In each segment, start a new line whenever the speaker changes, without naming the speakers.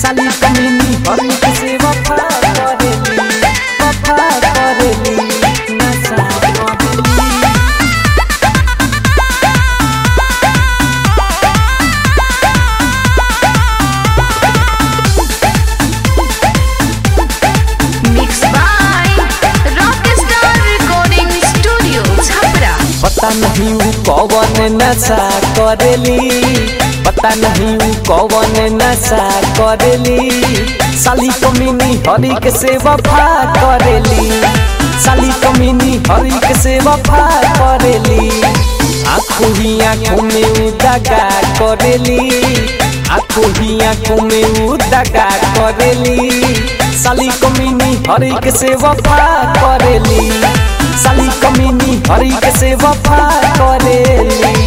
साली कमीनी हरी के से वफा करेली वफा करेली नशा करेली
Mixed by Rockstar Recording Studio, Chhapra.
पता नहीं ऊ कौन नशा करेली पता नहीं ऊ कौन नशा करेली साली कमीनी हरी के से वफा करेली साली कमीनी हरी के से वफा करेली आंखों ही आंखों में ऊ दगा करेली आंखों ही आंखों में ऊ दगा करेली साली कमीनी हरी के से वफा करेली साली कमीनी हरी के से वफा करेली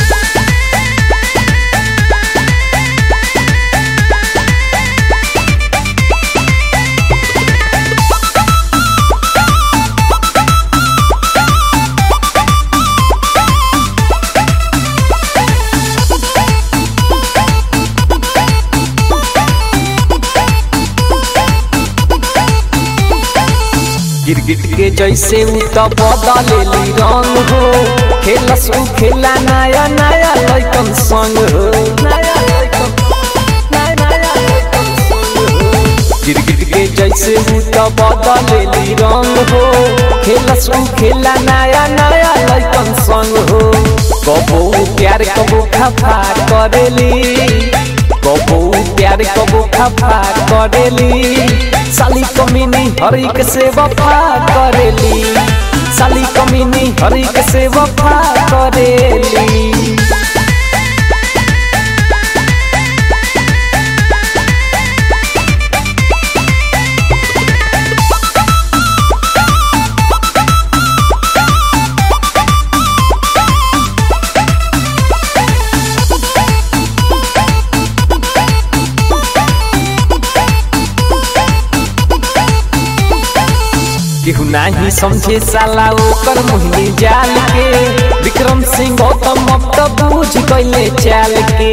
गिरगिट के जैसे उ त बदलेली रंग हो खेलस उ खेला नया नया लैकन संग हो नया लैकन नया नया लैकन संग हो गिरगिट के जैसे उ त बदलेली रंग हो खेलस उ खेला नया नया लैकन संग हो कबो प्यार कबो खफा करेली कबो प्यार कबो खफा करेली साली कमीनी हरी के से वफा करेली साली कमीनी हरी के से वफा करेली केहू नाही समझे साला ओकर मोहिनी जाल के विक्रम सिंह गौतम अब तो बूझ गईले चाल के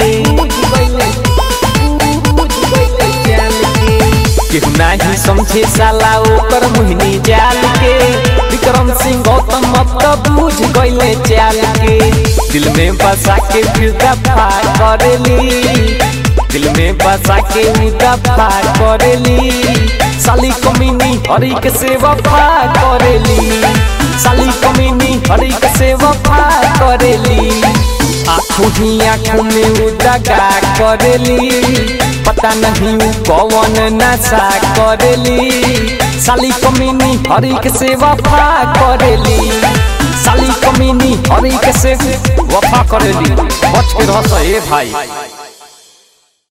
केहू नाही समझे साला ओकर मोहिनी जाल के विक्रम सिंह गौतम अब तो बूझ गईले चाल के दिल में बसा के फिर दफा करेली दिल में बसा के उ दफा करेली साली कमीनी हरी के से वफा करेली साली कमीनी हरी के से वफा करेली आंखों ही आंखों में उ दगा करेली पता नहीं उ कौन नशा करेली साली कमीनी हरी के से वफा करेली साली कमीनी हरी के से वफा करेली बच के रह ए भाई